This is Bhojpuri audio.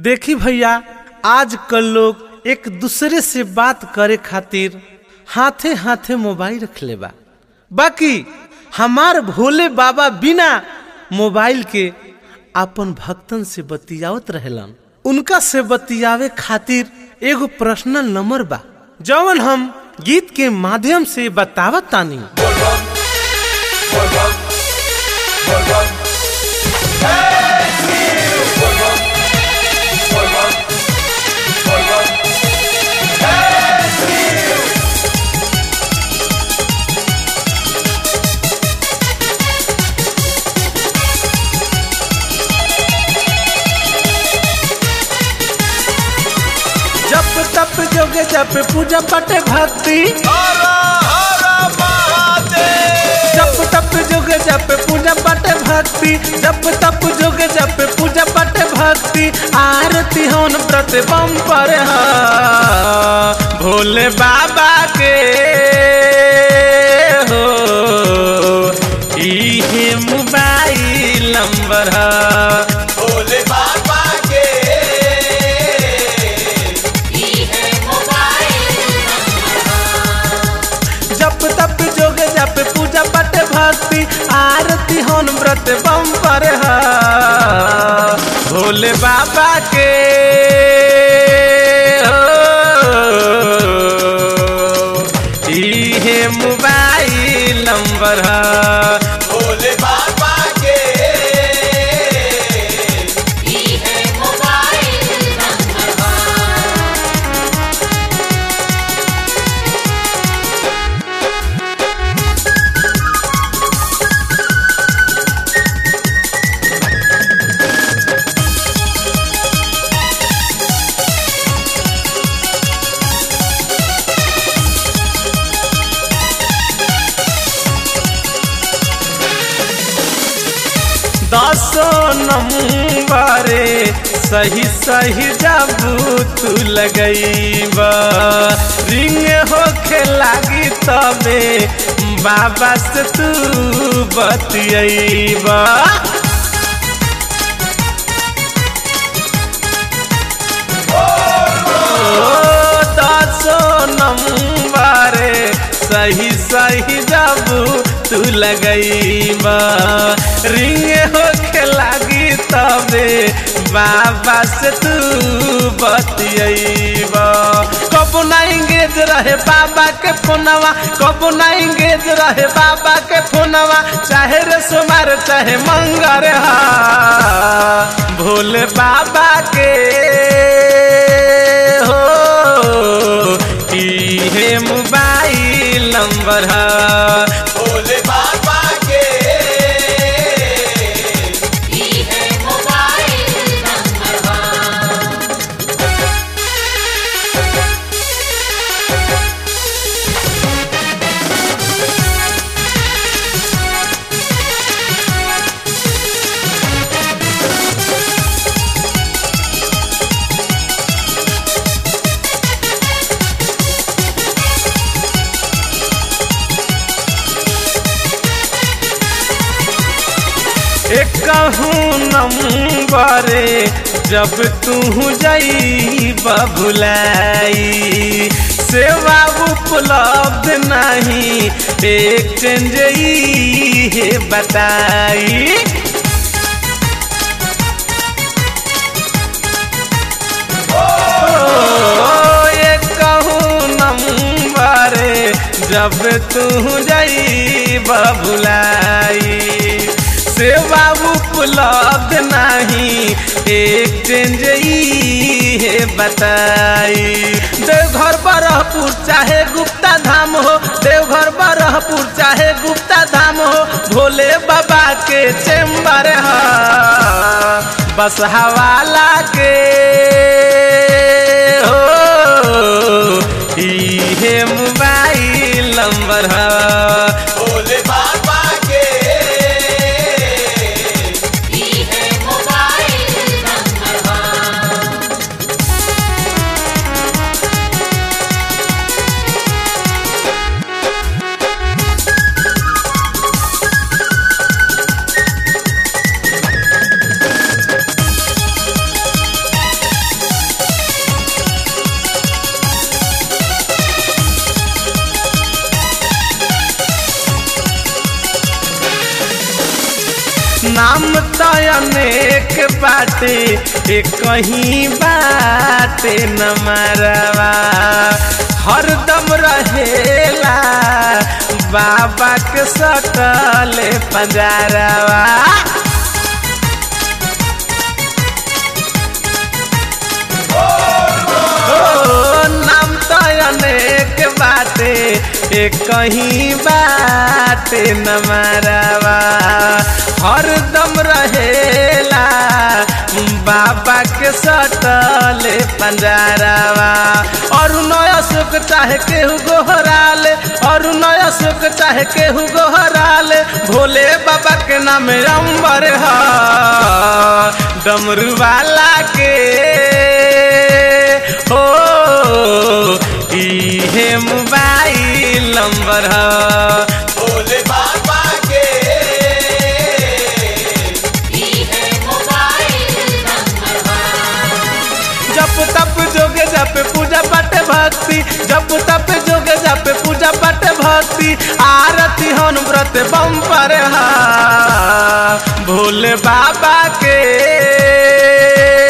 देखी भैया आजकल लोग एक दूसरे से बात करे खातिर हाथे हाथे मोबाइल रख ले बा बाकी हमार भोले बाबा बिना मोबाइल के अपन भक्तन से बतियावत रहेलन उनका से बतियावे खातिर एगो पर्सनल नंबर बा जवन हम गीत के माध्यम से बतावत तानी जप तप जोगे जप पूजा पटे भक्ति जप तप जोगे जप पूजा पटे भक्ति जप तप जोगे जप पूजा पटे भक्ति आरती होन व्रत बम पर हा भोले बाबा के हो इहे मोबाइल नंबर हा भोले बाबा के जप तप जोग जप पूजा पट भक्ति आरती होन व्रत बम पर हा भोले बाबा के हो, इहे मोबाइल नंबर हा भोले बाबा के दसो नंबरे सही सही जब तू लगैबा रिंग होखे लागी तबे बाबा से तू बतियैबा दसो नंबरे सही सही जब तू लगैबा रिंग होखे लागी तबे बाबा से तू बतियैबा कबो ना इंगेज रहे बाबा के फोनवा कबो ना इंगेज रहे बाबा के फोनवा चाहे रे सोमार चाहे मंगर हा भोले बाबा के हो इहे मोबाइल नंबर हा भोले बाबा के एक नंबरे जब तू जाई भुलाई सेवा उपलब्ध नहीं एक्सचेंज है बताई ओ, एक नंबरे जब तू जाई भुलाई सेवा उपलब्ध नहीं एक्सचेंज है बताई देवघर बरहपुर चाहे गुप्ता धाम हो देवघर बरहपुर चाहे गुप्ता धाम हो भोले बाबा के चेम्बर हा बस हवाला के हो इहे मोबाइल नंबर हा भोले बाबा के अनेक बाटे एक कहीं बाटे न मारवा हरदम रहेला बाबा के सटल पंजारवा ओ, नाम तो अनेक बाटे एक कहीं बाटे न मारवा हरदम रहेला बाबा के सटल पंजारवा और नया सुख चाहे केहू गोहराले और नया सुख चाहे केहू गोहराले भोले बाबा के नाम अंबर ह डमरू वाला के हो इहे मोबाइल नंबर ह भोले बाबा के जप तप जोगे जप पूजा पाठ भक्ति जप तप जोगे जप पूजा पाठ भक्ति आरती हन व्रत बम पर हा भोले बाबा के